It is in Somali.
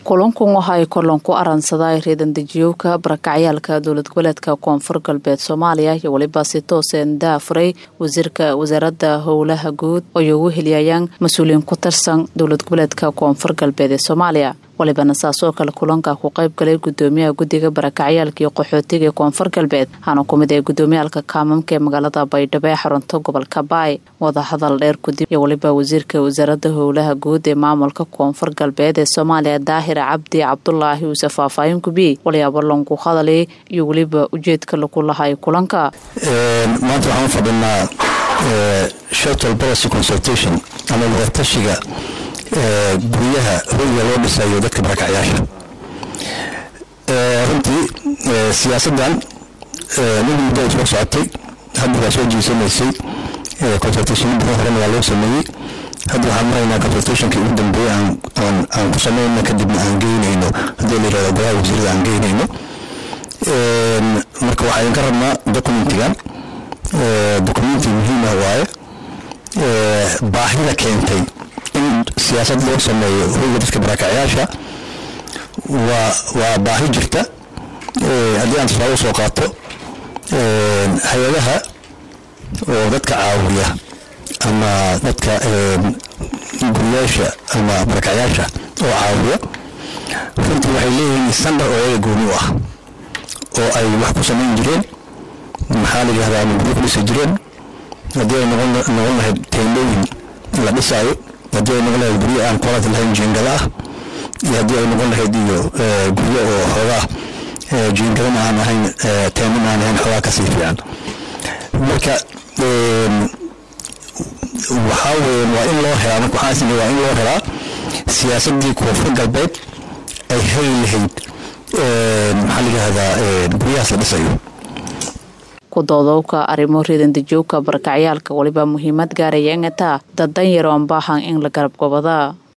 kulankun waxa ay kulan ku aransaday reedandejiyowka barakacyaalka dowlad goboleedka koonfur galbeed soomaaliya iyo weliba si tooseen daafuray wasiirka wasaaradda howlaha guud oo ay ugu heliyayaan mas-uuliyiin ku tirsan dowlad goboleedka koonfur galbeed ee soomaaliya walibana saasoo kale kulanka ku qayb galay gudoomiyaha guddiga barakacyaalka iyo qaxootiga ee koonfur galbeed waxaana ku mid ah gudoomiyaalka kaamamka ee magaalada baydhabo ee xarunta gobolka baay wadahadal dheer gudib iyo weliba wasiirka wasaaradda howlaha guud ee maamulka koonfur galbeed ee soomaaliya daahir cabdi cabdulaahi uuse faahfaahin gubiyey walyaabo langu hadalay iyo weliba ujeedka lagu lahay kulanka maanta waxaan u fadhinaa shuttle policy consultation ama wadatashiga guryaha hoyga loo dhisayo dadka barakacyaasha runtii siyaasaddan mid muddo ay soo socotay hadda waa soo jiisanaysay consultation badan horena waa loo sameeyey hadda waxaan maraynaa consultationkii ugu dambeeyey aan ku sameynno kadibna aan geynayno haddii la yirahdo golaha wasiirada aan geynayno marka waxaa idinka rabnaa documentigan documenti muhiim ah waaye baahida keentay in siyaasad loo sameeyo hoyga dadka barakacyaasha waa waa baahi jirta haddii aan tusaale usoo qaato hay-adaha oo dadka caawiya ama dadka guriyaasha ama barakacyaasha oo caawiya runtii waxay leeyihiin standard oo ayaga gooni u ah oo ay wax ku samayn jireen maxaa la yidhahdaa ama guryo ku dhisi jireen haddii ay noqon noqon lahayd teendooyin la dhisaayo haddii ay noqon lahayd guryo aan quality lahayn jiingada ah iyo haddii ay noqon lahayd iyo guryo oo xoogaa jiingadana aan ahayn teemin aan ahayn xoogaa kasii fiican marka waxaa weeyaan waa in loo helaa marka waxaan isna waa in loo helaa siyaasaddii koonfur galbeed ay heli lahayd maxaa la yidhahdaa guryahaas la dhisayo kudoodowka arrimo reedandejowka barakacyaalka weliba muhiimad gaaraya ingataa dad dan yar oon baahan in la garab gobadaa